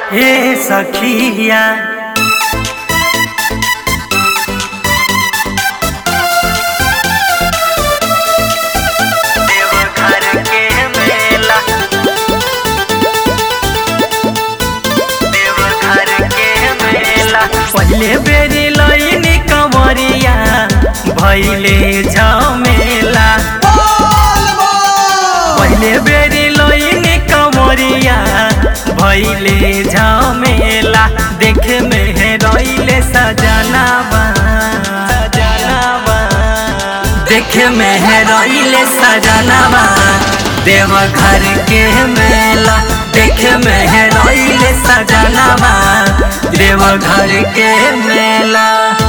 हे सखिया देवघर के मेला देवघर के मेला पहले बेरी लईनी कंवरिया भैले झमेला पहले बेरी लईनी कंवरिया भैले झमेला देखे में रैले सजनावा सजनावा देखे में रैले सजनावा देवघर के मेला देखे में रैले सजनावा देवघर के मेला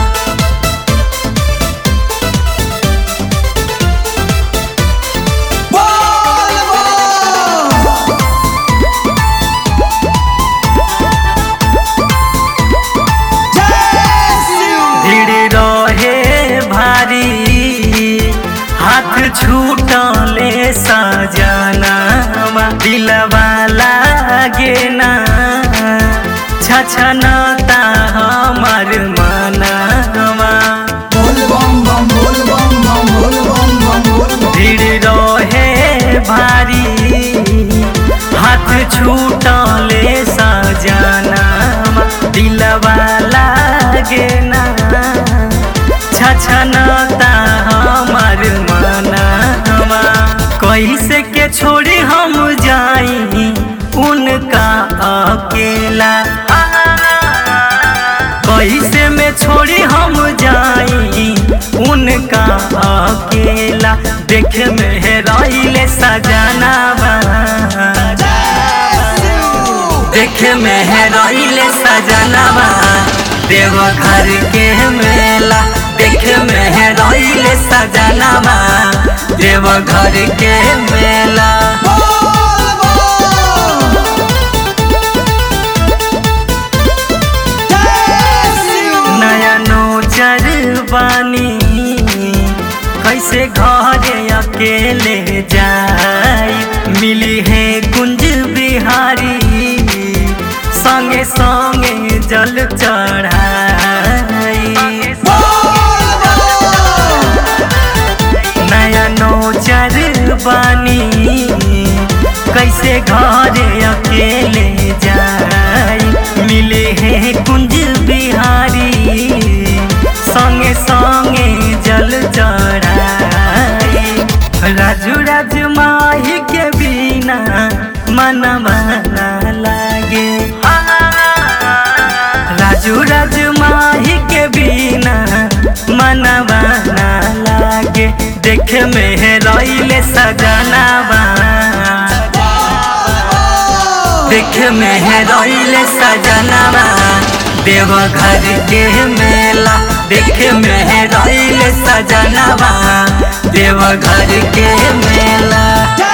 भीड़ रहे भारी हाथ छूटले सजना दिलवा लागे ना छछनता हमर मनवा भीड़ रहे भारी हाथ छूटले सजना दिलवा लागे ना छछनता हमर मनवा कैसे के छोड़ी हम जाई उनका अकेला कैसे में छोड़ी हम जाई उनका अकेला देख में रैले सजनावा देख में रैले सजनावा देवघर के मेला देख में रैले सजनावा देवघर के मेला नया नोचर बानी कैसे घरे अकेले जाई मिली है कुंज बिहारी संगे संगे जल चढ़ाई नया नोचर बानी कैसे घरे अकेले जाई मिले हैं कुंज बिहारी संगे संगे जल चढ़ाई राजू राज माही के बिना मनवा ना लागे राजू राज माही के बिना मनवा ना लागे देख में रैले सजनावा देख में रैले सजनावा देवघर के मेला देख में रैले सजनावा देवघर के मेला